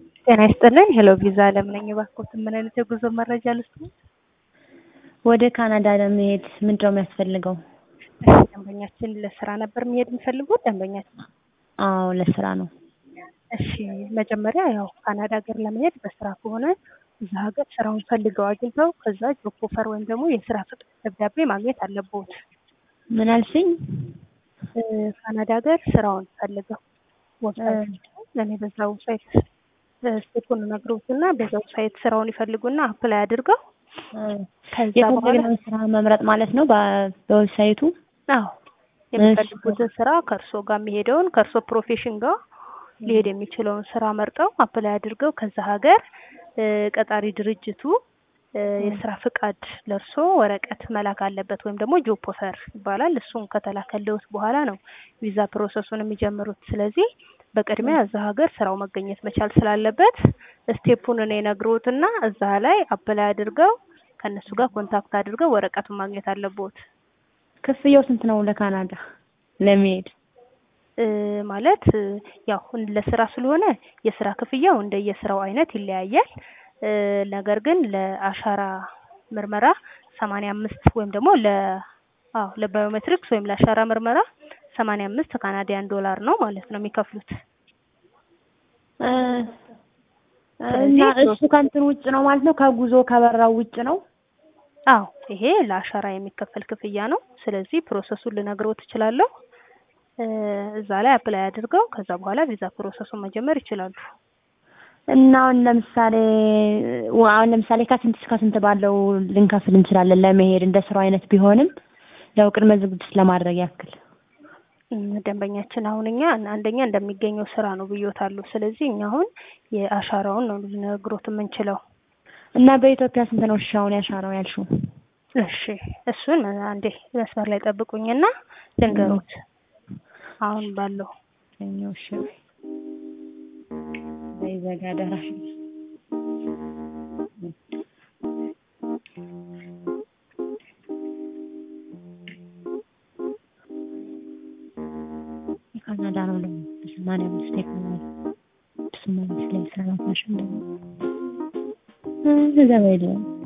ጤና ይስጥልኝ ሄሎ ቪዛ አለም ነኝ። እባክዎትን ምን አይነት የጉዞ መረጃ ልስጥዎት? ወደ ካናዳ ለመሄድ ምንድነው የሚያስፈልገው? እሺ ደንበኛችን ለስራ ነበር መሄድ የሚፈልጉት ደንበኛችን? አዎ ለስራ ነው። እሺ መጀመሪያ ያው ካናዳ ሀገር ለመሄድ በስራ ከሆነ እዛ ሀገር ስራውን ፈልገው አግኝተው ከዛ ጆብ ኦፈር ወይም ደግሞ የስራ ፍቃድ ደብዳቤ ማግኘት አለብዎት። ምን አልሽኝ? እ ካናዳ ሀገር ስራውን ፈልገው ዌብሳይት እኔ በዛ ዌብሳይት ስቴፑን እነግርዎትና በዛ ዌብሳይት ስራውን ይፈልጉና አፕላይ አድርገው ከዛ በኋላ የፈለግነውን ስራ መምረጥ ማለት ነው በ- በዌብሳይቱ? አዎ የሚፈልጉትን ስራ ከእርሶ ጋር የሚሄደውን ከእርሶ ፕሮፌሽን ጋር ሊሄድ የሚችለውን ስራ መርጠው አፕላይ አድርገው ከዛ ሀገር እ ቀጣሪ ድርጅቱ እ የስራ ፍቃድ ለእርሶ ወረቀት መላክ አለበት ወይም ደግሞ ጆብ ኦፈር ይባላል። እሱን ከተላከልዎት በኋላ ነው ቪዛ ፕሮሰሱን የሚጀምሩት። ስለዚህ በቅድሚያ እዛ ሀገር ስራው መገኘት መቻል ስላለበት ስቴፑን እኔ እነግርዎትና እዛ ላይ አፕላይ አድርገው ከእነሱ ጋር ኮንታክት አድርገው ወረቀቱን ማግኘት አለብዎት። ክፍያው ስንት ነው ለካናዳ ለመሄድ? እ ማለት እ ያው ለስራ ስለሆነ የስራ ክፍያው እንደየስራው አይነት ይለያያል። እ ነገር ግን ለአሻራ ምርመራ ሰማንያ አምስት ወይም ደግሞ ለ አዎ ለባዮሜትሪክስ ወይም ለአሻራ ምርመራ ሰማንያ አምስት ካናዲያን ዶላር ነው ማለት ነው የሚከፍሉት። እ እና እሱ ከእንትን ውጭ ነው ማለት ነው ከጉዞ ከበራው ውጭ ነው? አዎ ይሄ ለአሻራ የሚከፈል ክፍያ ነው። ስለዚህ ፕሮሰሱን ልነግርዎት እችላለሁ። እ እዛ ላይ አፕላይ አድርገው ከዛ በኋላ ቪዛ ፕሮሰሱን መጀመር ይችላሉ። እና አሁን ለምሳሌ ው- አሁን ለምሳሌ ከስንት እስከ ስንት ባለው ልንከፍል እንችላለን ለመሄድ እንደ ስራው አይነት ቢሆንም ያው ቅድመ ዝግጅት ለማድረግ ያክል እም ደንበኛችን አሁን እኛ አንደኛ እንደሚገኘው ስራ ነው ብዬዎታለሁ። ስለዚህ እኛ አሁን የአሻራውን ነው ልነግሮት የምንችለው። እና በኢትዮጵያ ስንት ነው እሺ አሁን ያሻራው ያልሽው? እሺ እሱን አንዴ መስመር ላይ ጠብቁኝና ልንገሮት አሁን ባለው እኛው እሺ ዘይዘጋ ደራሽ የካናዳ ነው ደግሞ በሰማንያ አምስት ቴክኖሎጂ ሰማንያ አምስት ላይ ሰራት ነሽ እንደው እዛ በይለ